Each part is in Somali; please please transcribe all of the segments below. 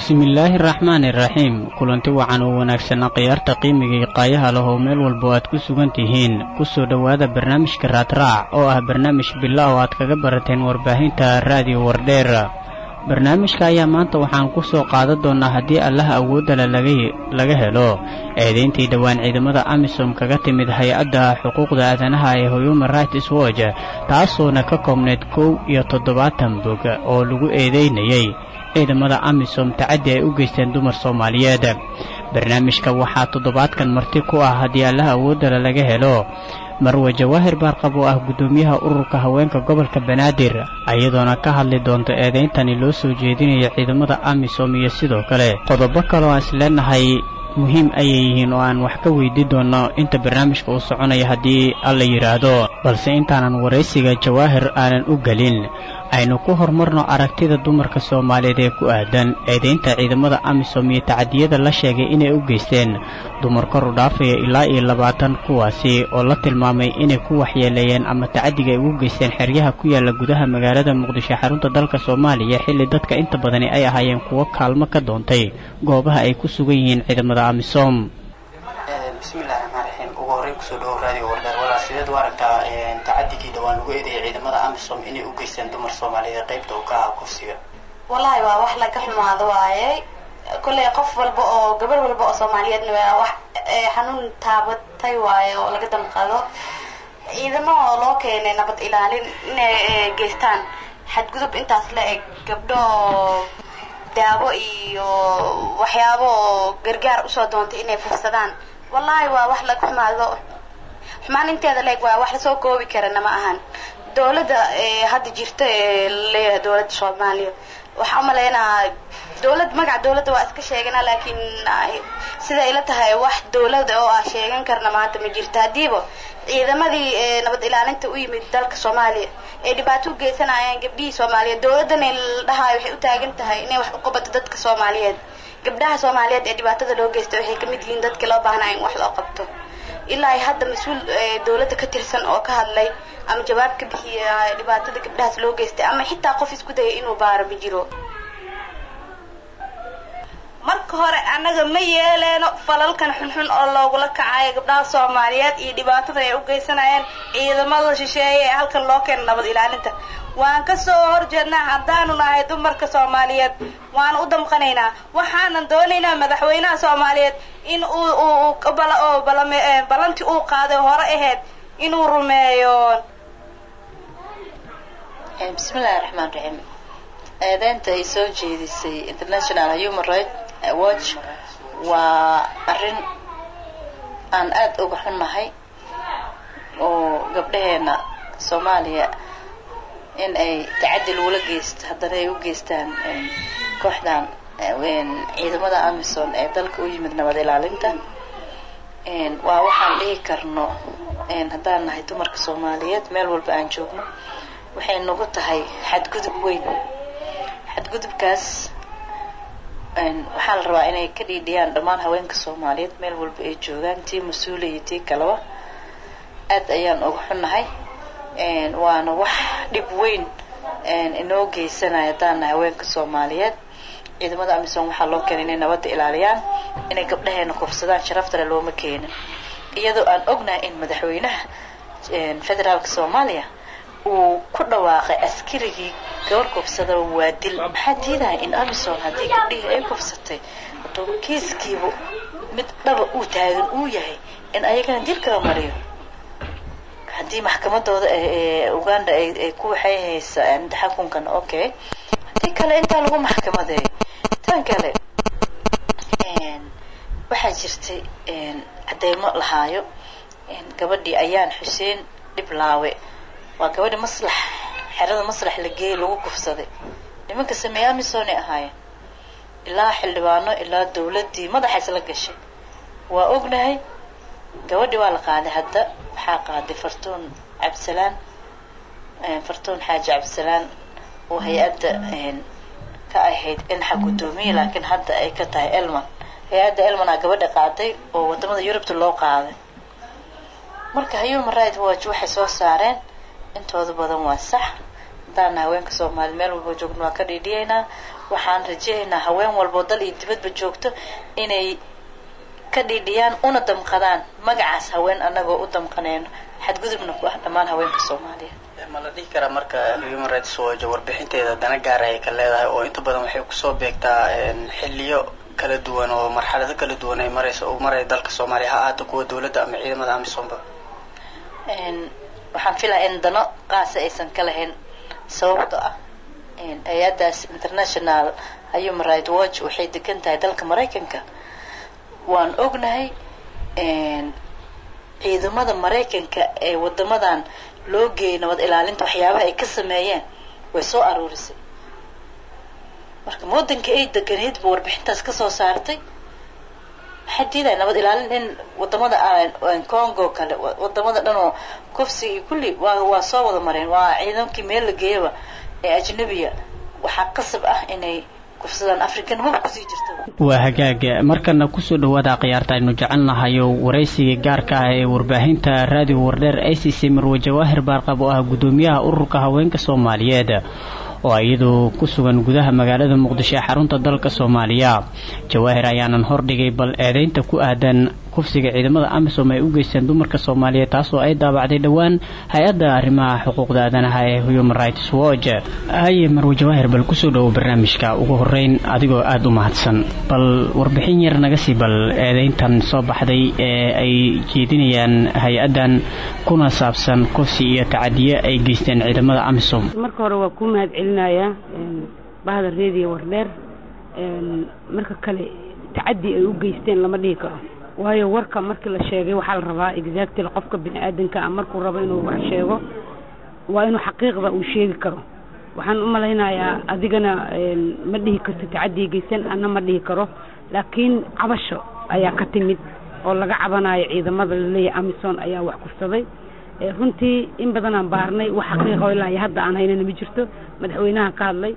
bismillaahi araxmaani iraxiim kulanti wacan oo wanaagsanaa khiyaarta qiimiga iyo qaayaha leh oo meel walba aad ku sugan tihiin kusoo dhowaada barnaamijka raadraac oo ah barnaamij bila oo aad kaga barateen warbaahinta raadiyo wardheer barnaamijka ayaa maanta waxaan ku soo qaadan doonnaa haddii allaha awooddale laga helo eedayntii dhowaan ciidamada amisom kaga timid hay-adda xuquuqda aadanaha ee human rights watch taasoona ka koobneyd kow iyo toddobaatan bog oo lagu eedaynayay ciidamada amisom tacaddi ay u geysteen dumar soomaaliyeed barnaamijka waxaa toddobaadkan marti ku ah haddii allaha awooddale laga helo marwe jawaahir baarqab oo ah guddoomiyaha ururka haweenka gobolka banaadir ayadoona ka hadli doonto eedayntani loo soo jeedinayo ciidamada amisom iyo sidoo kale qodobo kaloo aan isleenahay muhiim ayay yihiin oo aan wax ka weydii doonno inta barnaamijka uu soconaya haddii alla yidhaahdo balse intaanan waraysiga jawaahir aanan u gelin aynu ku horumarno aragtida dumarka soomaaliyeed ee ku aadan eedaynta ciidamada amisom iyo tacadiyada la sheegay inay u geysteen dumar kor u dhaafaya ilaa iyo labaatan kuwaasi oo la tilmaamay inay ku waxyeeleeyeen ama tacadiga ay ugu geysteen xeryaha ku yaalla gudaha magaalada muqdisho xarunta dalka soomaaliya xilli dadka inta badani ay ahaayeen kuwo kaalmo ka doontay goobaha ay ku sugan yihiin ciidamada amisom bismillahi raxmaan raxiim ugu horey kusoo dhawow raadiyo wardheer walaa sideed u aragtaa tacadigii dhawaan lagu eedeeyay ciidamada amisom inay u geysteen dumar soomaaliyeed qaybta uu ka ahaa kursiga wallaahi waa wax laga xumaado waaye kolley qof walba oo gabar walba oo soomaaliyeedna waa wax xanuun taabatay waaye oo laga damqado ciidamo oo loo keenay nabad ilaalin inay geystaan xadgudub intaas la eg gabdho daawo iyo waxyaabo oo gargaar usoo doontay inay fursadaan wallaahi waa wax laga xumaado xumaan inteeda leeg waa wax lasoo koobi karana ma ahan dawladda hadda jirta ee laleeyahay dawladda soomaaliya waxaa umaleynaa dawlad magaca dawladda waa iska sheegana laakiin sida ila tahay wax dawlada oo ah sheegan karna maanta ma jirto haddiiba ciidamadii nabad ilaalinta u yimid dalka soomaaliya ay dhibaato u geysanayaan gabdhihii soomaaliyeed dawladdan la dhahayo waxay u taagan tahay inay wax u qabato dadka soomaaliyeed gabdhaha soomaaliyeed ee dhibaatada loo geysta waxay kamid yihiin dadkii loo baahnaa in wax loo qabto ilaa ay hadda mas-uul dawladda ka tirsan oo ka hadlay ama jawaab ka bixiya dhibaatada gabdhahaas loo geystay ama xitaa qof isku dayay inuu baaro ma jiro marka hore annaga ma yeeleeno falalkan xunxun oo loogula kacayo gabdhaha soomaaliyeed iyo dhibaatada ay u geysanayaan ciidamada shisheeye ee halkan loo keena nabad ilaalinta waan kasoo horjeednaa haddaanu nahay dumarka soomaaliyeed waan u damqanaynaa waxaanan doonaynaa madaxweynaha soomaaliyeed in uu ballantii uu qaaday hore ahayd inuu rumeeyo bismillahi raxmaan raxiim eedeynta ay soo jeedisay international human right watch waa arrin aan aada uga xunnahay oo gabdhaheena soomaaliya in ay tacadi lagula geysto haddana ay u geystaan kooxdan ciidamada amison ee dalka u yimid nabad ilaalinta waa waxaan dhihi karno haddaan nahay dumarka soomaaliyeed meel walba aan joogno waxay nagu tahay xadgudub weyn xadgudubkaas waxaa la rabaa inay ka dhiidhiyaan dhammaan haweenka soomaaliyeed meel walba ay joogaan tii mas-uula iyo tii kaleba aad ayaan uga xunnahay waana wax dhib weyn inoo geysanaya haddaan nahay haweenka soomaaliyeed ciidamada amisom waxaa loo keenay inay nabadda ilaaliyaan inay gabdhaheena kufsadaan sharaftale looma keenin iyadoo aan ognahay in madaxweynaha federaalka soomaaliya uu ku dhawaaqay askarigii gabar kufsadaba waa dil maxaa diidaya in amison haddii gabdhihii ay kufsatay hadduu kiiskiiba mid dhaba uu taagan uu yahay in ayagana dilkala mariyo haddii maxkamadooda uganda ay ku waxay haysa taxakunkan okay haddii kale intaa lagu maxkamadeeyo tan kale waxaa jirtay cadeymo lahaayo gabadhii ayaan xuseen dhiblaawe waa gabadhi maslax xerada maslax la geeyey lagu kufsaday nimanka sameeye amisonay ahaayeen ilaa xildhibaano ilaa dawladdii madaxa isla gashay waa ognahay gabadhi waa la qaaday hadda waxaa qaaday fartuun cabdisalaan fartuun xaaji cabdisalaan oo hay-adda ka ahayd inxa guddoomiye laakiin hadda ay ka tahay elman hay-adda elman aa gabadha qaaday oo wadamada yurubta loo qaaday marka human right watch waxay soo saareen intooda badan waa sax haddaana haweenka soomaaliya meel walba joogna waa ka dhiidhiyaynaa waxaan rajeynaynaa haween walboo dal iyo dibadba joogto inay ka dhiidhiyaan una damqadaan magacaas haween anagoo u damqaneyno xadgudubna ku ah dhammaan haweenka soomaaliyeed ma la dhihi karaa marka human rights watch warbixinteeda dana gaara ay ka leedahay oo inta badan waxay kusoo beegtaa xiliyo kala duwan oo marxalado kala duwan ay maraysa oo maraya dalka soomaaliya ha ahaato kuwa dowladda ama ciidamada amisomba waxaan filaya in dano qaasa aysan ka lahayn sababto ah hay-addaas international human right watch waxay degan tahay dalka maraykanka waan ognahay ciidamada maraykanka ee wadamadan loo geeyay nabad ilaalinta waxyaabaha ay ka sameeyeen way soo aruurisay marka wadanka ay deganeyd ba warbixintaas kasoo saartay maxay diidahay nabad ilaalin in wadamada congo kale wadamada dhan oo kufsiga iyo kulli waa waa soo wada mareen waa ciidankii meel la geeyaba ee ajnabiya waxaa qasab ah inay kufsadaan african maba kusii jirta waa hagaag markana kusoo dhawaada khiyaarta aynu jecelnahayo waraysiga gaarka ah ee warbaahinta raadiyo wardheer a c c marwe jawaahir baarqab oo ah guddoomiyaha ururka haweenka soomaaliyeed oo iyadu ku sugan gudaha magaalada muqdisho ee xarunta dalka soomaaliya jawaahir ayaanan hordhigay bal eedeynta ku aadan kufsiga ciidamada amisom ay u geysteen dumarka soomaaliyeed taasoo ay daabacday dhowaan hay-adda arrimaha xuquuqda aadanaha ee human rights watch haye marwe jawaahir bal kusoo dhowo barnaamijka ugu horeyn adigoo aada u mahadsan bal warbixin yar naga sii bal eedeyntan soo baxday ee ay jeedinayaan hay-addan kuna saabsan kufsi iyo tacadiye ay geysteen ciidamada amisom marka hore waa kuu mahad celinayaa bahda reediyo wardheer marka kale tacadi ay u geysteen lama dhihi karo waayo warka markii la sheegay waxaa la rabaa exactly qofka bini aadanka ah markuu rabo inuu wax sheego waa inuu xaqiiqda uu sheegi karo waxaan u malaynayaa adigana ma dhihi karto tacadiya geysan ana ma dhihi karo laakiin cabasho ayaa ka timid oo laga cabanayo ciidamada laleeyahay amison ayaa wax kufsaday runtii in badanaan baarnay wax xaqiiqa ilaa iyo hadda aan haynana ma jirto madaxweynaha ka hadlay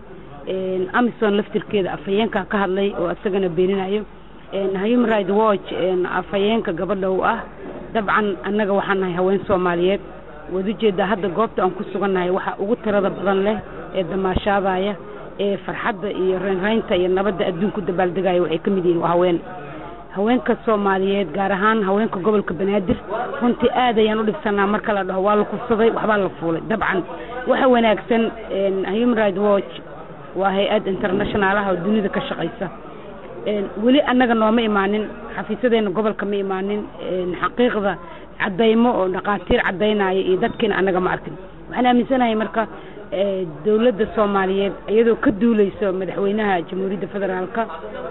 amison laftirkeeda afhayeenka ka hadlay oo isagana beeninayo human right watch afhayeenka gabadha u ah dabcan annaga waxaan nahay haween soomaaliyeed waad ujeedaa hadda goobta aan ku sugannahay waxa ugu tirada badan leh ee damaashaadaya ee farxadda iyo reynreynta iyo nabadda adduunku dabaaldegaya waxay ka mid yihiin waa haween haweenka soomaaliyeed gaar ahaan haweenka gobolka banaadir runtii aad ayaan u dhibsanaa marka la dhaho waa la kufsaday waxbaa la fuulay dabcan waxa wanaagsan human right watch waa hay-ad international ah oo dunida ka shaqaysa weli annaga nooma imaanin xafiisadeena gobolka ma imaanin xaqiiqda cadaymo oo dhaqaatiir cadaynaya iyo dadkiina annaga ma arkin waxaan aaminsanahay marka dowladda soomaaliyeed iyadoo ka duuleyso madaxweynaha jamhuuriyadda federaalka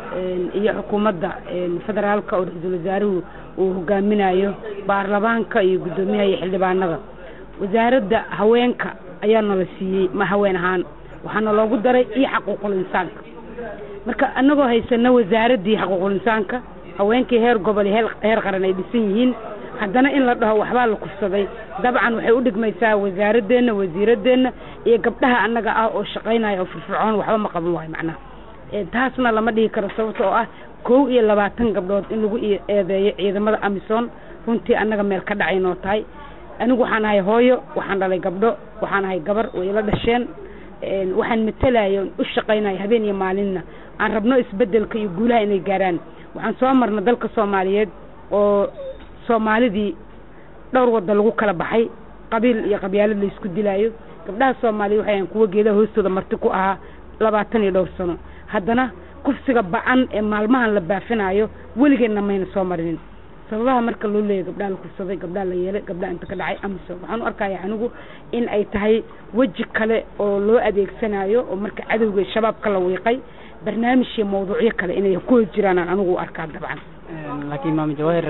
iyo xukuumadda federaalka oo ra-iisul wasaaruhu uu hogaaminayo baarlamaanka iyo guddoomiyaha iyo xildhibaanada wasaaradda haweenka ayaa nala siiyey ma haween ahaan waxaana loogu daray iyo xaquuqul insaanka marka annagoo haysana wasaaraddii xaquuqul insaanka haweenkii heer gobol iyo heer qaran ay dhisan yihiin haddana in la dhaho waxbaa la kufsaday dabcan waxay u dhigmaysaa wasaaradeenna wasiiradeenna iyo gabdhaha annaga ah oo shaqaynaya oo firfircoon waxba ma qaban waayo macnaha taasna lama dhihi karo sababta oo ah kow iyo labaatan gabdhood in lagu eedeeyo ciidamada amison runtii annaga meel ka dhacay noo tahay anigu waxaan ahay hooyo waxaan dhalay gabdho waxaan ahay gabar way ila dhasheen waxaan matalayo u shaqaynaya habeen iyo maalinna aan rabno isbedelka iyo guulaha inay gaaraan waxaan soo marna dalka soomaaliyeed oo soomaalidii dhowr wadda lagu kala baxay qabiil iyo qabyaalad la isku dilaayo gabdhaha soomaaliya waxay ahan kuwa geedaha hoostooda marti ku ahaa labaatan iyo dhowr sano haddana kufsiga ba-an ee maalmahan la baafinayo weligeedna mayna soo marinin sababaha marka loo leeyahy gabdhaha la kufsaday gabdhaha la yeelay gabdhaha inta ka dhacay amisom waxaan u arkaya anigu in ay tahay weji kale oo loo adeegsanayo oo marka cadowga shabaabka la wiiqay barnaamij iyo mawduucyo kale inay ku hor jiraan aan anigu u arkaa dabcan laakiin maam jawahir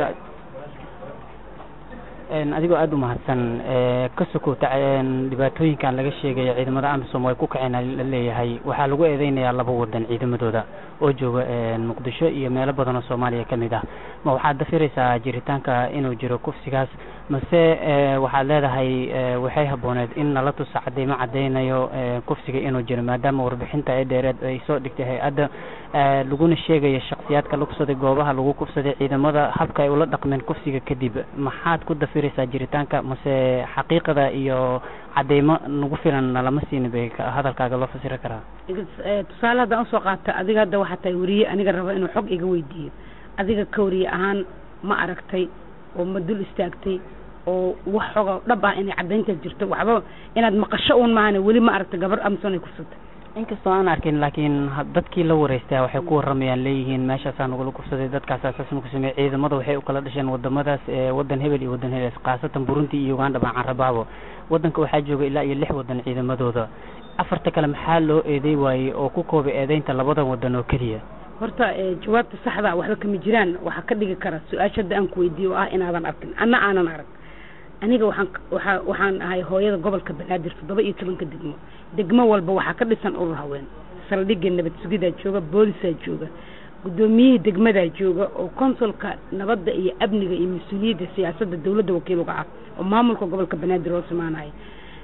adigoo aada u mahadsan ka sokow dhibaatooyinkan laga sheegaya ciidamada amisom ay ku kaceen la leeyahay waxaa lagu eedeynayaa laba wadan ciidamadooda oo jooga muqdisho iyo meelo badan oo soomaaliya ka mid ah ma waxaad dafiraysaa jiritaanka inuu jiro kufsigaas mase waxaad leedahay waxay habbooneed in nala tuso cadeymo cadeynayo kufsiga inuu jiro maadaama warbixinta ee dheereed ay soo dhigtay hay-adda laguna sheegayo shaksiyaadka la kufsaday goobaha lagu kufsaday ciidamada habka ay ula dhaqmeen kufsiga kadib maxaad ku dafiraysaa jiritaanka mase xaqiiqada iyo cadeymo nagu filan nalama siini bay hadalkaaga loo fasiri karaa tusaale haddaan usoo qaata adiga hadda waxaa tahay weriye aniga raba inuu xog iga weydiiyo adiga ka weriye ahaan ma aragtay oo ma dul istaagtay oo wax xoga dhab ah inay caddaynta jirto waxba inaad maqasho uun maahane weli ma aragtay gabar amson ay kufsatay inkastoo aan arkin laakiin dadkii la wareystay waxay ku waramayaan leeyihiin meeshaasaa nagula kufsaday dadkaas asaas nagu sameeyey ciidamada waxay u kala dhasheen wadamadaas wadan hebel iyo wadan hebel khaasatan burundi iyo uganda baan carabaabo wadanka waxaa jooga ilaa iyo lix wadan ciidamadooda afarta kale maxaa loo eeday waayey oo ku koobay eedeynta labadan wadan oo keliya horta jawaabta saxda waxba kama jiraan waxaa ka dhigi kara su-aasha hadda aan ku weydiiyo oo ah inaadan arkin anna aanan arag aniga waxaan waaa waxaan ahay hooyada gobolka banaadir toddoba iyo tobanka degmo degmo walba waxaa ka dhisan urur haween saldhigga nabad sugidaa jooga boolisaa jooga guddoomiyihii degmadaa jooga oo konsulka nabadda iyo amniga iyo mas-uuliyadda siyaasadda dawladda wakiiluga ah oo maamulka gobolka banaadir hoos imaanaya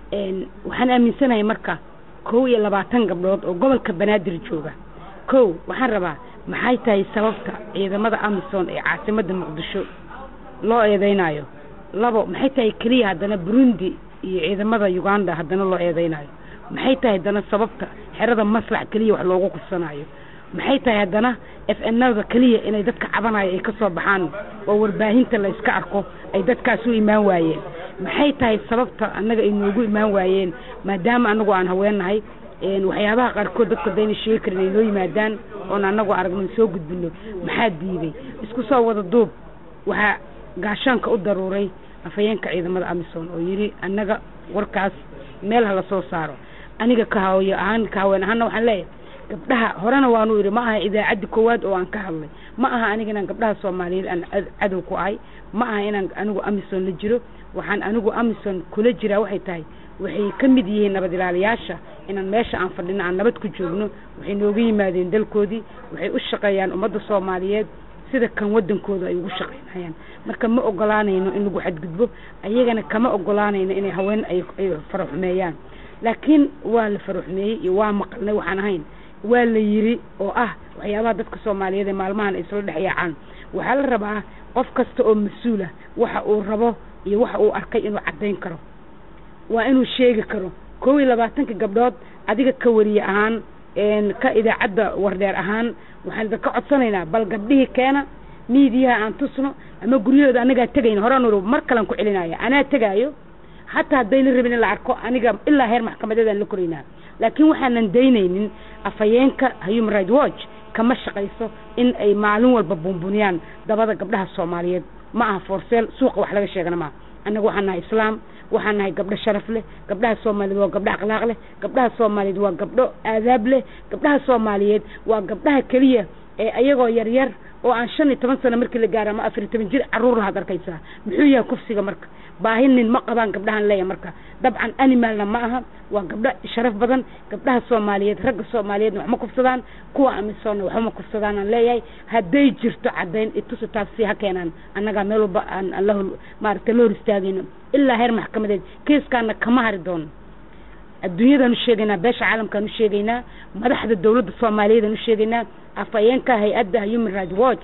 waxaan aaminsanahay marka kow iyo labaatan gabdhood oo gobolka banaadir jooga kow waxaan rabaa maxay tahay sababta ciidamada amison ee caasimadda muqdisho loo eedeynayo labo maxay tahay keliya haddana burundi iyo ciidamada uganda haddana loo eedeynayo maxay tahay haddana sababta xerada maslax keliya wax loogu kufsanayo maxay tahay haddana f nada keliya inay dadka cabanayo ay kasoo baxaan oo warbaahinta la iska arko ay dadkaas u imaan waayeen maxay tahay sababta annaga ay noogu imaan waayeen maadaama anagu aan haweennahay waxyaabaha qaarkood dadka dayna sheegi karin ay noo yimaadaan oon anagu aragno soo gudbino maxaa diiday isku soo wada duub waxaa gaashaanka u daruuray afhayeenka ciidamada amison oo yidhi annaga warkaas meel ha lasoo saaro aniga ka hawyo ahaan ka haween ahaana waxaan leeyahay gabdhaha horena waanu idhi ma aha idaacaddi koowaad oo aan ka hadlay ma aha aniga inaan gabdhaha soomaaliyeed aan cadow ku ahay ma aha inaan anigu amison la jiro waxaan anigu amison kula jiraa waxay tahay waxay ka mid yihiin nabad ilaaliyaasha inaan meesha aan fadhino aan nabad ku joogno waxay nooga yimaadeen dalkoodii waxay u shaqeeyaan ummadda soomaaliyeed sida kan wadankooda ay ugu shaqaynayaan marka ma ogolaanayno in lagu xadgudbo ayagana kama ogolaanayno inay haween ay faraxumeeyaan laakiin waa la faraxumeeyey iyo waa maqalnay waxaan ahayn waa la yiri oo ah waxyaabaha dadka soomaaliyeed ee maalmahan ay isla dhex yaacaan waxaa la rabaa qof kasta oo mas-uula waxa uu rabo iyo waxa uu arkay inuu caddayn karo waa inuu sheegi karo kow iyo labaatanka gabdhood adiga ka wariye ahaan ka idaacadda wardheer ahaan waxaan idinka codsanaynaa bal gabdhihii keena miidiyaha aan tusno ama guryahooda anagaa tegayna horaan ur mar kalean ku celinaya anaa tegaayo hataa haddayna rabin in la arko aniga ilaa heer maxkamadeedaan la koraynaa laakiin waxaanan daynaynin afhayeenka human right watch kama shaqayso in ay maalin walba buunbuniyaan dabada gabdhaha soomaaliyeed ma aha forseel suuqa wax laga sheegana maaha annaga waxaan nahay islaam waxaan nahay gabdho sharaf leh gabdhaha soomaaliyeed waa gabdho akhlaaq leh gabdhaha soomaaliyeed waa gabdho aadaab leh gabdhaha soomaaliyeed waa gabdhaha keliya ee ayagoo yaryar oo aan shan iyo toban sano markii la gaaro ama afar iyo toban jir caruur lahaad arkaysaa muxuu yahay kufsiga marka baahi nin ma qabaan gabdhahan leeyahay marka dabcan animalna ma aha waa gabdho sharaf badan gabdhaha soomaaliyeed ragga soomaaliyeedna wax ma kufsadaan kuwa amisoonna waxba ma kufsadaan aan leeyahay hadday jirto caddayn itusi taas si ha keenaan annagaa meel walba aan aan la maaragtay la hor istaagayno ilaa heer maxkamadeed kiiskaana kama hari doono adduunyadaan u sheegaynaa beesha caalamkaan u sheegaynaa madaxda dawladda soomaaliyeedaan u sheegaynaa afhayeenka hay-adda human right watch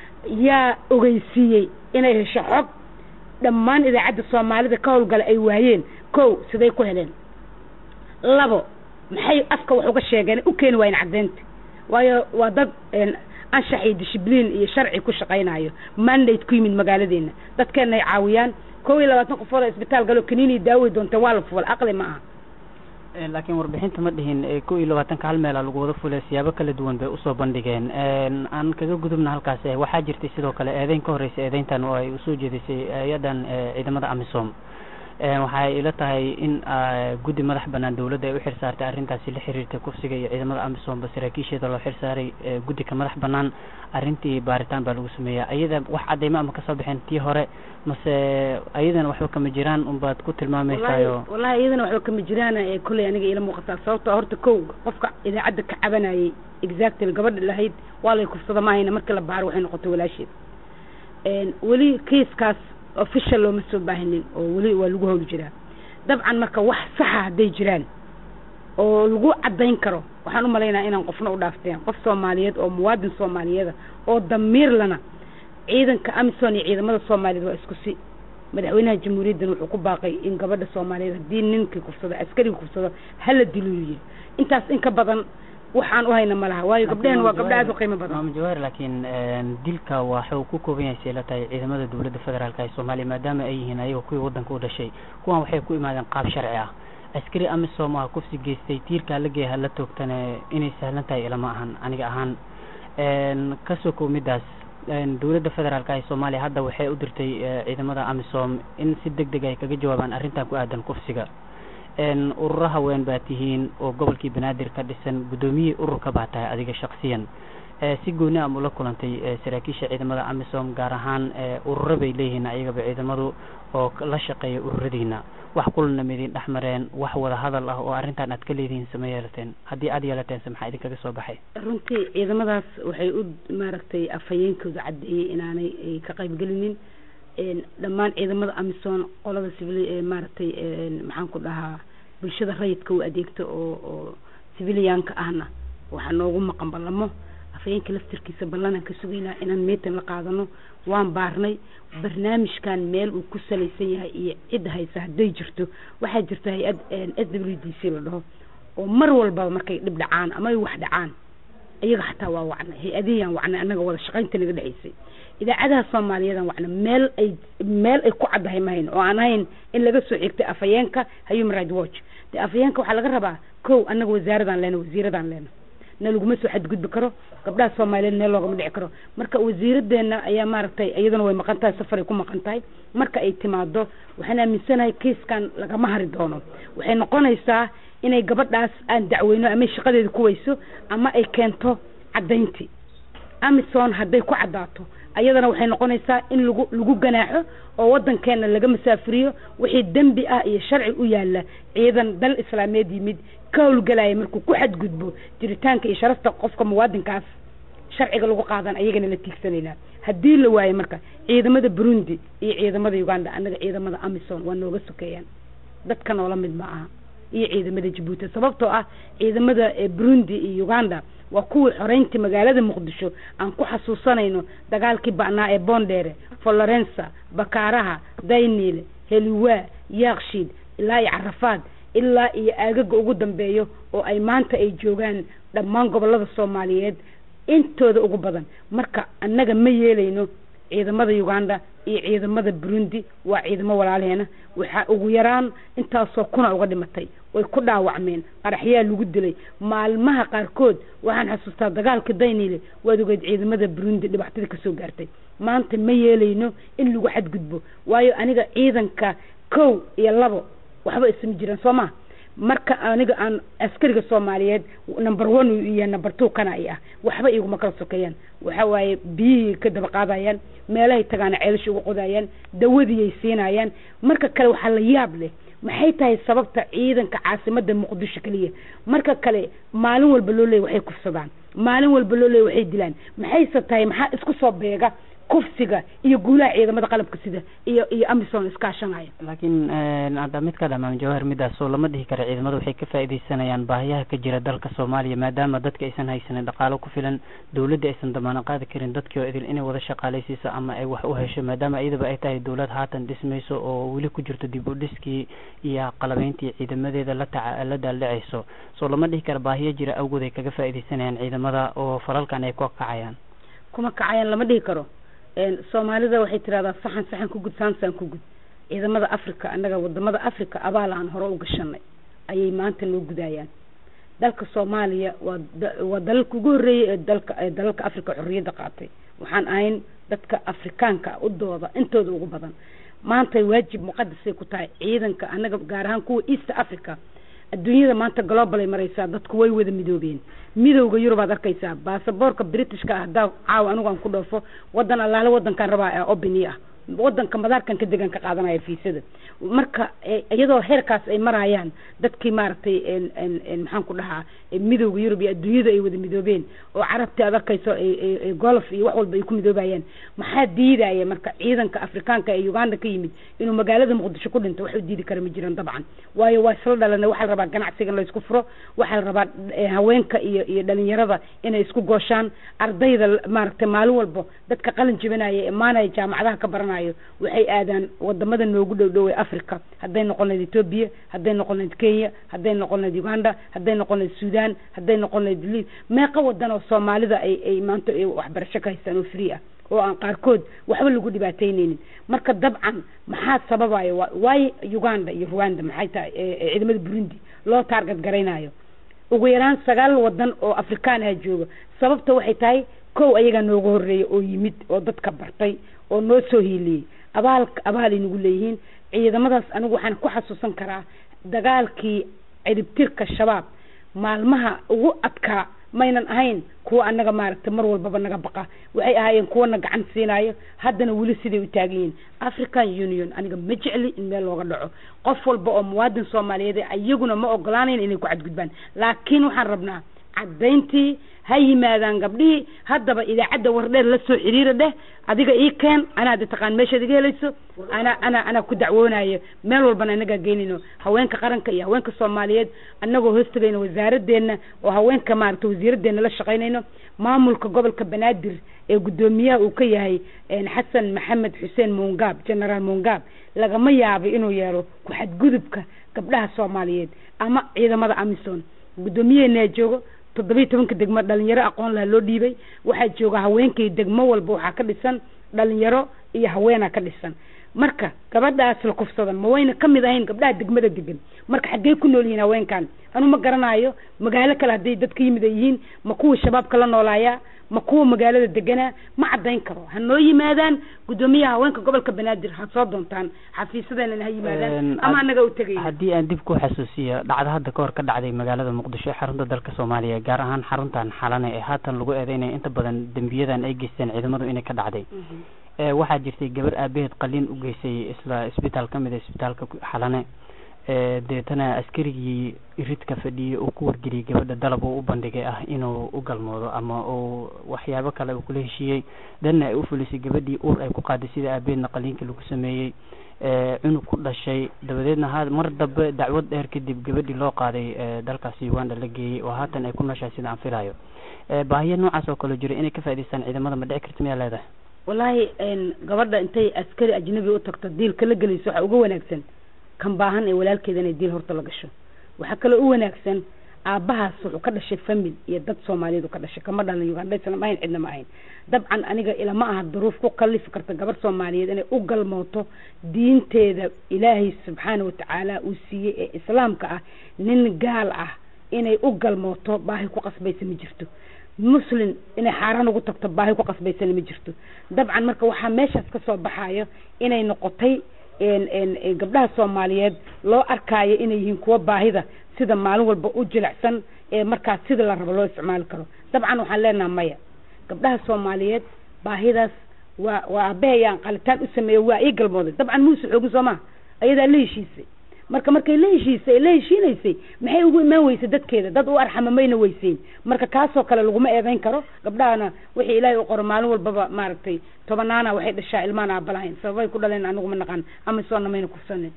yaa ogeysiiyey inay hesho xog dhammaan idaacadda soomaalida ka howlgala ay waayeen kow siday ku heleen labo maxay afka wax uga sheegeen u keeni waayeen caddeynta waayo waa dad anshax iyo dishibliin iyo sharci ku shaqaynayo mandate ku yimid magaaladeena dadkeena ay caawiyaan kow iyo labaatan qofood oo isbitaal galo kaniini daawey doonta waa la fuwal aqli ma aha laakiin warbixinta ma dhihin kow iyo labaatanka hal meela lagu wada fulay siyaabo kala duwan bay usoo bandhigeen aan kaga gudubna halkaas waxaa jirtay sidoo kale eedeyn ka horreysay eedeyntan oo ay usoo jeedisay hay-adan ciidamada amisom waxay ila tahay in guddi madax banaan dawladda ay u xil saartay arrintaasi la xiriirtay kufsiga iyo ciidamada amisomba saraakiisheeda loo xil saaray guddi ka madax banaan arrintii baaritaan baa lagu sameeyaa ayada wax cadeymo ama kasoo baxeen tii hore mase ayadana waxba kama jiraan unbaad ku tilmaameysaayo wallahi iyadana waxba kama jiraan kolley aniga ila muuqataa sababto horta kow qofka idaacadda ka cabanayay exactly gabadha lahayd waa lay kufsada maahayna markii la baaro waxay noqotay walaasheed weli kiiskaas official looma soo baahinin oo weli waa lagu howli jiraa dabcan marka wax saxa hadday jiraan oo lagu caddayn karo waxaan u malaynaya inaan qofna u dhaafteen qof soomaaliyeed oo muwaadin soomaaliyeeda oo damiir lana ciidanka amison iyo ciidamada soomaaliyeed waa isku si madaxweynaha jamhuuriyaddan wuxuu ku baaqay in gabadha soomaaliyeed haddii ninkii kufsado askariga kufsado hala dilo yiri intaas in ka badan waxaan u hayna ma laha waayo gabdhehen waa gabdho aad u qiimo badan maama jawaahir laakiin dilka waxa uu ku kooban yahay seela tahay ciidamada dowladda federaalka ee soomaaliya maadaama ay yihiin ayaga kuwii waddanka u dhashay kuwan waxay ku imaadeen qaab sharci ah askari amisom ah kufsi geystay tiirkaa la geeya hala toogtane inay sahlan tahay ilama ahan aniga ahaan kasoo kow midaas dowladda federaalka ee soomaaliya hadda waxay u dirtay ciidamada amisom in si deg deg ay kaga jawaabaan arrintan ku aadan kufsiga ururo haween baa tihiin oo gobolkii banaadir ka dhisan guddoomiyihii ururka baa tahay adiga shaksiyan si gooni am ula kulantay saraakiisha ciidamada amisom gaar ahaan ururo bay leeyihiin ayagaba ciidamadu oo la shaqeeya ururadiina wax kulana midin dhex mareen wax wada hadal ah oo arrintan aad ka leedihiin sama yeelateen haddii aad yeelateen se maxaa idinkaga soo baxay runtii ciidamadaas waxay u maaragtay afhayeenkooda caddeeyey inaanay ay ka qaybgelinin dhammaan ciidamada amisom qolada civil maaragtay maxaan ku dhahaa bulshada rayidka u adeegto oo oo civilianka ahna waxaa noogu maqan ballamo afhayeenka laftirkiisa ballanaan ka sugaynaa inaan meetan la qaadano waan baarnay barnaamijkan meel uu ku salaysan yahay iyo cid haysa hadday jirto waxaa jirta hay-ad s w d c la dhaho oo mar walbaba markay dhib dhacaan ama ay wax dhacaan iyaga xataa waa wacnay hay-adihiyaan wacnay annaga wada shaqaynta naga dhexaysay idaacadaha soomaaliyeedan wacna meel ay meel ay ku caddahay ma hayn oo aan ahayn in laga soo xigtay afhayeenka human right watch de afhayeenka waxaa laga rabaa kow annaga wasaaradaan leena wasiiradaan leena na laguma soo xadgudbi karo gabdhaha soomaaliyeed meel loogama dhici karo marka wasiiradeena ayaa maaragtay iyaduna way maqan tahay safaray ku maqan tahay marka ay timaado waxaan aaminsanahay kiiskan lagama hari doono waxay noqonaysaa inay gabadhaas aan dacweyno ama shaqadeeda ku weyso ama ay keento caddayntii amison hadday ku caddaato ayadana waxay noqonaysaa in lagu lagu ganaaxo oo waddankeena laga masaafuriyo wixii dembi ah iyo sharci u yaala ciidan dal islaameed yimid ka howlgalaya markuu ku xadgudbo jiritaanka iyo sharafta qofka muwaadinkaas sharciga lagu qaadan ayagana la tiigsanaynaa haddii la waayo marka ciidamada burundi iyo ciidamada uganda annaga ciidamada amison waa nooga sokeeyaan dadka noola mid ma aha iyo ciidamada jabuuti sababtoo ah ciidamada burundi iyo uganda waa kuwii xoreyntii magaalada muqdisho aan ku xasuusanayno dagaalkii ba'naa ee boondheere florensa bakaaraha dayniile heliwaa yaakshiid ilaa iyo carafaad ilaa iyo aagaga ugu dambeeyo oo ay maanta ay joogaan dhammaan gobolada soomaaliyeed intooda ugu badan marka annaga ma yeelayno ciidamada uganda iyo ciidamada burundi waa ciidamo walaalaheena waxaa ugu yaraan intaasoo kuna uga dhimatay way ku dhaawacmeen qaraxyaa lagu dilay maalmaha qaarkood waxaan xasuustaa dagaalka dayniile waad ogeed ciidamada burundi dhibaatada kasoo gaartay maanta ma yeelayno in lagu xadgudbo waayo aniga ciidanka kow iyo labo waxba isma jiraan soo ma marka aniga aan askariga soomaaliyeed number one iyo number two kana ay ah waxba iguma kala sokeeyaan waxa waaye biyihii ka daba qaadayaan meelahay tagaana ceelasha uga qodayaan dawadiyay siinayaan marka kale waxaa la yaab leh maxay tahay sababta ciidanka caasimada muqdisho keliya marka kale maalin walba loo leeyay waxay kufsadaan maalin walba loo leeyay waxay dilaan maxayse tahay maxaa isku soo beega kufsiga iyo guulaha ciidamada qalabka sida iyo iyo amison iskaashanaya laakiin hadda mid ka dhamaan jawahar midaas oo lama dhihi kara ciidamada waxay ka faaidaysanayaan baahiyaha ka jira dalka soomaaliya maadaama dadka aysan haysanin dhaqaalo ku filan dawladda aysan damaano qaadi karin dadkii oo idil inay wada shaqaalaysiiso ama ay wax u hesho maadaama iyadaba ay tahay dawlad haatan dhismayso oo weli ku jirto dib u dhiskii iyo qalabeyntii ciidamadeeda la taca la daaldhacayso soo lama dhihi kara baahiya jira awgood ay kaga faaidaysanayaan ciidamada oo falalkan ay ku kacayaan kuma kacayaan lama dhihi karo soomaalida waxay tirahdaa saxan saxan ku gud saansaan ku gud ciidamada africa annaga wadamada africa abaal aan hore u gashanay ayay maanta noo gudayaan dalka soomaaliya waa waa dalalka ugu horreeyay ee dalka ee dalalka africa xorriyadda qaatay waxaan ahayn dadka afrikaanka u dooda intooda ugu badan maanta waajib muqadasay ku tahay ciidanka annaga gaar ahaan kuwa east africa adduunyada maanta global ay maraysaa dadku way wada midoobeen midowga yurub aad arkaysaa baasaboorka britishka ah haddaa caawa anigu aan ku dhoofo wadan allaale wadankaan rabaa ee obini ah wadanka madaarkan ka degan ka qaadanaya fiisada marka iyadoo heerkaas ay marayaan dadkii maaragtay maxaan ku dhahaa midowga yurub iyo adduunyada ay wada midoobeen oo carabtii ad arkayso golf iyo wax walba ay ku midoobayaan maxaa diidaya marka ciidanka afrikaanka ee uganda ka yimid inuu magaalada muqdisho ku dhinto wax u diidi kara ma jiran dabcan waayo waa isla dhalana waxaa la rabaa ganacsiga in la isku furo waxaa la rabaa haweenka iyo iyo dhalinyarada inay isku gooshaan ardayda maaragtay maalin walbo dadka qalin jibinaya imaanaya jaamacadaha ka baranayo waxay aadaan wadamada noogu dhow dhow ee africa hadday noqon lahayd ethoobia hadday noqon lahayd kenya hadday noqon lahayd uganda hadday noqon lahayd sudan hadday noqon lahayd li meeqa wadan oo soomaalida ay ay maanta waxbarasho ka haystaan oo free ah oo aan qaarkood waxba lagu dhibaataynaynin marka dabcan maxaa sababaya waayo uganda iyo rwanda maxay tahay ciidamada burundi loo taarget garaynayo ugu yaraan sagaal wadan oo afrikaan ah jooga sababta waxay tahay kow ayagaa nooga horeeya oo yimid oo dadka bartay oo noo soo hiiliyey abaal abaalay nagu leeyihiin ciidamadaas anigu waxaan ku xasuusan karaa dagaalkii ciribtirka shabaab maalmaha ugu adkaa maynan ahayn kuwa anaga maaragtay mar walbaba naga baqa waxay ahaayeen kuwana gacan siinayo haddana weli siday u taagan yihiin african union aniga ma jecli in meel looga dhaco qof walba oo muwaadin soomaaliyeed iyaguna ma ogolaanayn inay ku cadgudbaan laakiin waxaan rabnaa caddayntii ha yimaadaan gabdhihii haddaba idaacadda wardheer la soo xiriira dheh adiga ii keen anaa de taqaan meeshaad iga helayso anaa anaa anaa ku dacwoonayo meel walbana anagaa geynayno haweenka qaranka iyo haweenka soomaaliyeed anagoo hoostagayno wasaaradeenna oo haweenka maaragta wasiiradeenna la shaqaynayno maamulka gobolka banaadir ee guddoomiyaha uu ka yahay xasan maxamed xuseen muungaab generaal muungaab lagama yaabo inuu yeelo ku xadgudubka gabdhaha soomaaliyeed ama ciidamada amison guddoomiyaheena joogo toddobiyi tobanka degmo dhalinyaro aqoon laha loo dhiibay waxaa jooga haweenkii degmo walba waxaa ka dhisan dhalinyaro iyo haweenaa ka dhisan marka gabadhaas la kufsadan ma wayna kamid ahayn gabdhaha degmada degan marka xaggey ku nool yihiin haweenkan anu ma garanayo magaalo kale hadday dadka yimid ay yihiin ma kuwa shabaabka la noolaayaa ma kuwa magaalada deganaa ma caddayn karo ha noo yimaadaan guddoomiyaha haweenka gobolka banaadir ha soo doontaan xafiisadeenana ha yimaadaan ama anaga u tegay haddii aan dib ku xasuusiyo dhacdo hadda kahor ka dhacday magaalada muqdisho ee xarunta dalka soomaaliya gaar ahaan xaruntan xalane ee haatan lagu eedeynaya inta badan dembiyadan ay geysteen ciidamadu inay ka dhacday waxaa jirtay gabar aabaheed qaliin u geysay isla isbitaal kamid a isbitaalka xalane deetana askarigii iridka fadhiyey uu ku wargeliyey gabadha dalab uu u bandhigay ah inuu u galmoodo ama uu waxyaabo kale uu kula heshiiyey danna ay u fulisay gabadhii uur ay ku qaaday sida aabeedna qaliinkii lagu sameeyey cunug ku dhashay dabadeedna ha mar dambe dacwad dheer kadib gabadhii loo qaaday dalkaasi uganda la geeyey oo haatan ay ku nooshahay sida aan filayo baahiya noocaas oo kale jira inay ka faa'idaystaan ciidamada ma dhici karta miyaa leedahay wallaahi gabadha intay askari ajnabi u tagto diilka la gelayso waxaa uga wanaagsan kan baahan ee walaalkeeda inay diil horta la gasho waxaa kaloo u wanaagsan aabbahaas wuxuu ka dhashay famil iyo dad soomaaliyeed u ka dhashay kama dhalan ugandhaysan ma ahayn cidna ma ahayn dabcan aniga ilama aha duruuf ku kalifi karta gabar soomaaliyeed inay u galmooto diinteeda ilaahay subxaana watacaala uu siiyey ee islaamka ah nin gaal ah inay u galmooto baahi ku qasbaysa ma jirto muslim inay xaaraan ugu tagto baahi ku qasbaysana ma jirto dabcan marka waxaa meeshaas kasoo baxayo inay noqotay gabdhaha soomaaliyeed loo arkaayo inay yihiin kuwa baahida sida maalin walba u jilicsan ee markaas sida la rabo loo isticmaali karo dabcan waxaan leenaha maya gabdhaha soomaaliyeed baahidaas waa waa aabahayaan qalitaan u sameeye waa ii galmooday dabcan muuse xoogin soo maha ayadaa la heshiisay marka markay la heshiisay la heshiinaysay maxay ugu imaan weysay dadkeeda dad u arxama mayna weyseyn marka kaasoo kale laguma eedeyn karo gabdhahana wixii ilaahay u qoro maalin walbaba maaragtay tobanaana waxay dhashaa ilmaan aabalahayn sababay ku dhaleen anigu ma naqaan ama soona mayna kufsanin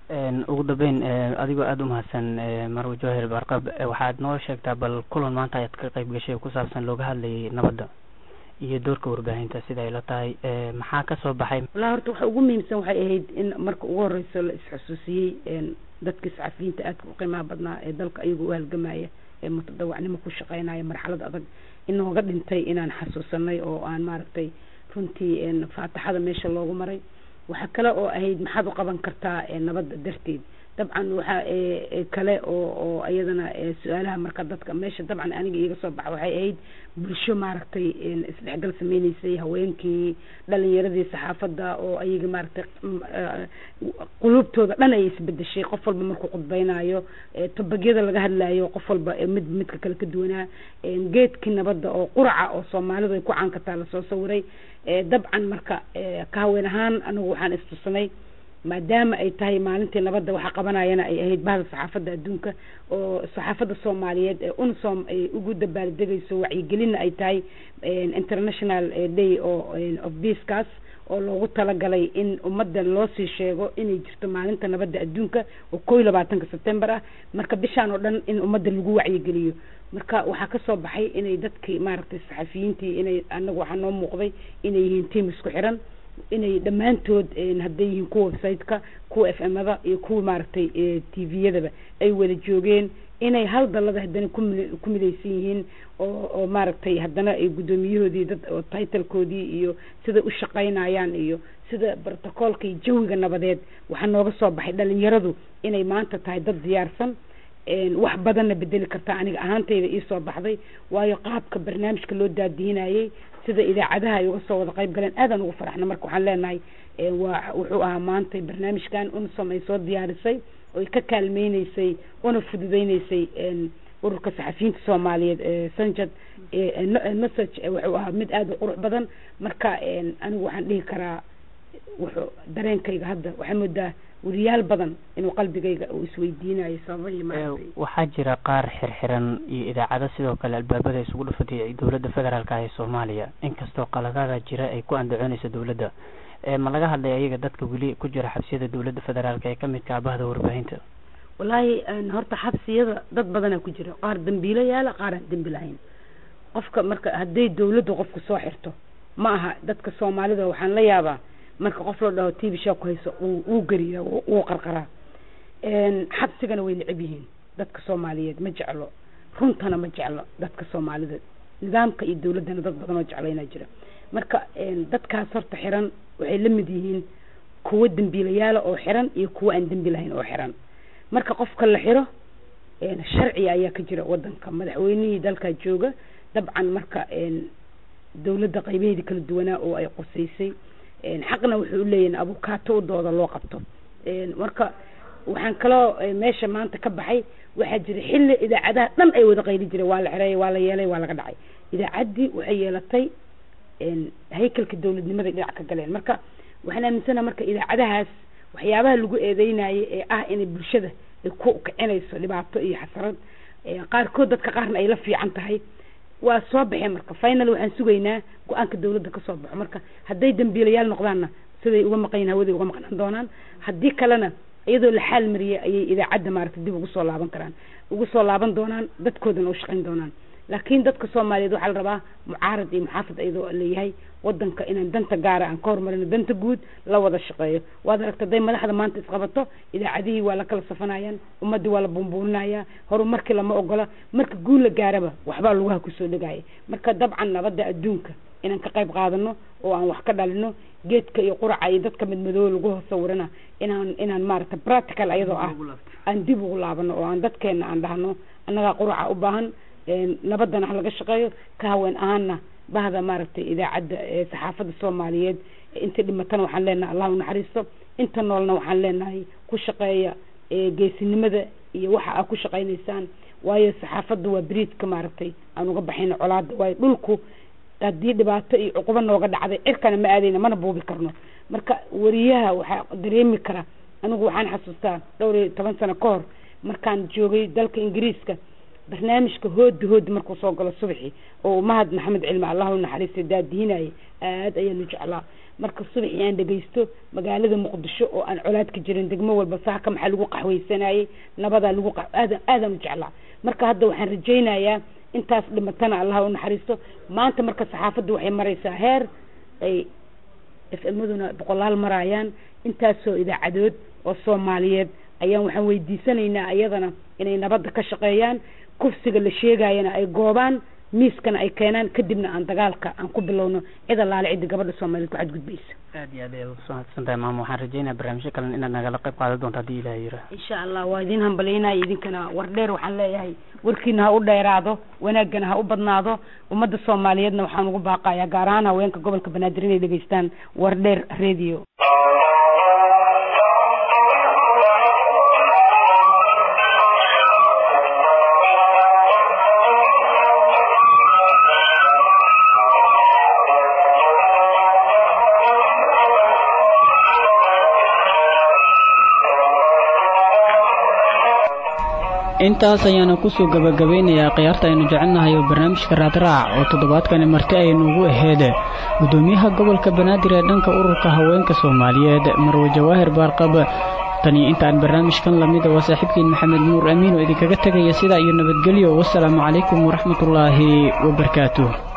ugu dambeyn adigoo aada u mahadsan marwe jawahir barqab waxaad noo sheegtaa bal kulan maanta ayaad ka qayb gashay ku saabsan looga hadlayay nabadda iyo doorka warbaahinta sida ay la tahay maxaa kasoo baxay wallahi horta waxa ugu muhiimsan waxay ahayd in marka ugu horeyso la isxusuusiyey dadka saxafiyiinta aadka u qiimaha badnaa ee dalka ayaga u halgamaya ee mutadawacnimo ku shaqeynaya marxalad adag inooga dhintay inaan xasuusanay oo aan maaragtay runtii faataxada meesha loogu maray waxaa kale oo ahayd maxaad u qaban kartaa nabadda darteed dabcan waxaa kale oo oo iyadana su-aalaha marka dadka meesha dabcan aniga iiga soo baxa waxay ahayd bulsho maaragtay isdhexgal sameyneysay haweenkii dhalinyaradii saxaafadda oo ayaga maaragtay qulubtooda dhan ay isbedeshay qof walba markuu khudbeynayo tobagyada laga hadlayo qof walba mid midka kale ka duwanaa geedkii nabadda oo quraca oo soomaalidu ay ku caankataa lasoo sawiray dabcan marka ka haween ahaan anigu waxaan istusnay maadaama ay tahay maalintii nabadda waxa qabanayana ay ahayd bahda saxaafadda adduunka oo saxaafadda soomaaliyeed ee unsom ay ugu dabaaldegayso wacyigelinna ay tahay international day oo of peacekaas oo loogu talagalay in ummadda loo sii sheego inay jirto maalinta nabadda adduunka oo koo iyo labaatanka september ah marka bishaan oo dhan in ummadda lagu wacyigeliyo marka waxaa kasoo baxay inay dadkii maaragtay saxafiyiintii inay anagu waxaa noo muuqday inay yihiin tiam isku xiran inay dhammaantood hadday yihiin kuwa website-ka kuwa f m-ada iyo kuwa maaragtay t v-yadaba ay wada joogeen inay hal dalada haddana kumid ku midaysan yihiin oo oo maaragtay haddana ay guddoomiyahoodii dad oo titlekoodii iyo sida u shaqaynayaan iyo sida brotocoolka iyo jawiga nabadeed waxaa nooga soo baxay dhalinyaradu inay maanta tahay dad diyaarsan wax badanna bedeli karta aniga ahaantayda iisoo baxday waayo qaabka barnaamijka loo daadihinayay sida idaacadaha ay uga soo wada qayb galeen aadaan ugu faraxna marka waxaan leenahay waa wuxuu ahaa maanta barnaamijkan unsom ay soo diyaarisay oo ay ka kaalmeyneysay una fududeyneysay ururka saxafiyiinta soomaaliyeed sanjad message wuxuu ahaa mid aada u qurux badan marka anigu waxaan dhihi karaa wuxuu dareenkayga hadda waxaa moodaa weriyaal badan inuu qalbigayga uu isweydiinayo sababahii maaragtay waxaa jira qaar xirxiran iyo idaacado sidoo kale albaabada isugu dhufatay dowladda federaalka ah ee soomaaliya inkastoo qaladaada jira ay ku andacoonayso dowladda ma laga hadlay ayaga dadka weli ku jira xabsiyada dowladda federaalka ee kamidka abahda warbaahinta wallaahi horta xabsiyada dad badanaa ku jira qaar dambiilo yaala qaar aan dembi lahayn qofka marka hadday dowladda qofku soo xirto ma aha dadka soomaalida waxaan la yaabaa marka qof la dhaho t v show ku hayso wuu geriyaa wuu qarqaraa xabsigana way necab yihiin dadka soomaaliyeed ma jeclo runtana ma jeclo dadka soomaalida nidaamka iyo dowladdana dad badan oo jeclaynaa jira marka dadkaas horta xiran waxay la mid yihiin kuwo dembiilayaala oo xiran iyo kuwo aan dembi lahayn oo xiran marka qofka la xiro sharciga ayaa ka jira wadanka madaxweynihii dalkaa jooga dabcan marka dowladda qaybaheedii kala duwanaa oo ay qusaysay xaqna wuxuu uleeyahin abukaato u dooda loo qabto marka waxaan kaloo meesha maanta ka baxay waxaa jira xilli idaacadaha dhan ay wada qayli jireen waa la xireeyay waa la yeelay waa laga dhacay idaacaddii waxay yeelatay haykalka dowladnimaday dhinac ka galeen marka waxaan aaminsanaha marka idaacadahaas waxyaabaha lagu eedeynayay ee ah inay bulshada ay ku kicinayso dhibaato iyo xasarad qaarkood dadka qaarna ay la fiican tahay waa soo baxeen marka final waxaan sugaynaa go-aanka dowladda kasoo baxo marka hadday dambiilayaal noqdaanna siday uga maqan yihin hawaday uga maqnaan doonaan haddii kalena iyadoo la xaal mariyay ayay idaacadda maaragtay dib ugu soo laaban karaan ugu soo laaban doonaan dadkoodana u shaqayn doonaan laakiin dadka soomaaliyeed waxaa la rabaa mucaarad iyo muxaafid iyadoo leeyahay wadanka inaan danta gaara aan ka hormarino danta guud la wada shaqeeyo waad aragta haday madaxda maanta isqabato idaacadihii waa la kala safanayaan ummadii waa la buunbuuninaya horumarkii lama ogola marka guul la gaaraba waxbaa lugaha kusoo dhegaya marka dabcan nabadda adduunka inaan ka qayb qaadano oo aan wax ka dhalino geedka iyo quraca iyo dadka midmadoobe lagu hoos sawirana inaan inaan maaragta practical ayadoo ah aan dib ugu laabano oo aan dadkeena aan dhahno annagaa quraca u baahan nabadana ha laga shaqeeyo ka haween ahaana bahda maaragtay idaacadda saxaafadda soomaaliyeed inta dhimatana waxaan leenahay allah unaxariisto inta noolna waxaan leenahay ku shaqeeya geesinimada iyo waxa aad ku shaqaynaysaan waayo saxaafadda waa beriidka maaragtay aan uga baxayno colaada waayo dhulku haddii dhibaato iyo cuqubo nooga dhacday cirkana ma aadayna mana buubi karno marka wariyaha waxaa dareemi kara anigu waxaan xasuustaa dhowr iyo toban sano ka hor markaan joogay dalka ingiriiska barnaamijka hoodi hoodi markuu soo galo subaxii oo mahad maxamed cilmi allahu naxariista daadihinayay aad ayaanu jeclaa marka subaxii aan dhegaysto magaalada muqdisho oo aan colaad ka jirin degmo walba saaka maxaa lagu qaxweysanayay nabadaa lagu aad aadaan u jeclaa marka hadda waxaan rajaynayaa intaas dhimatana allah u naxariisto maanta marka saxaafaddu waxay maraysaa heer ay f maduna boqolaal marayaan intaasoo idaacadood oo soomaaliyeed ayaan waxaan weydiisanaynaa iyadana inay nabadda ka shaqeeyaan kufsiga la sheegayana ay goobaan miiskana ay keenaan kadibna aan dagaalka aan ku bilowno cid allaale cidda gabadha soomaaliyeed ku xadgudbaysa aad iyo aad ayaad usoo hadsan tahay maama waxaan rajeynaya barnaamijyo kalen inaad nagala qayb qaadan doonto haddii ilaah yira insha allah waa idin hambalyaynaya idinkana war dheer waxaan leeyahay warkiina ha u dheeraado wanaagana ha u badnaado ummadda soomaaliyeedna waxaan ugu baaqayaa gaar ahaan haweenka gobolka banaadir inay dhegeystaan war dheer radio intaas ayaana kusoo gabagabeynayaa khiyaarta aynu jecelnahay oo barnaamijka raadraac oo toddobaadkani marti aynuugu aheed gudoomiyaha gobolka banaadir ee dhanka ururka haweenka soomaaliyeed marwe jawaahir baarqab taniyo intaan barnaamijkan lamida waa saaxiibkiin maxamed nuur amiin oo idinkaga tegaya sidaa iyo nabadgelyo wasalaamu calaykum waraxmatullaahi wabarakaatuh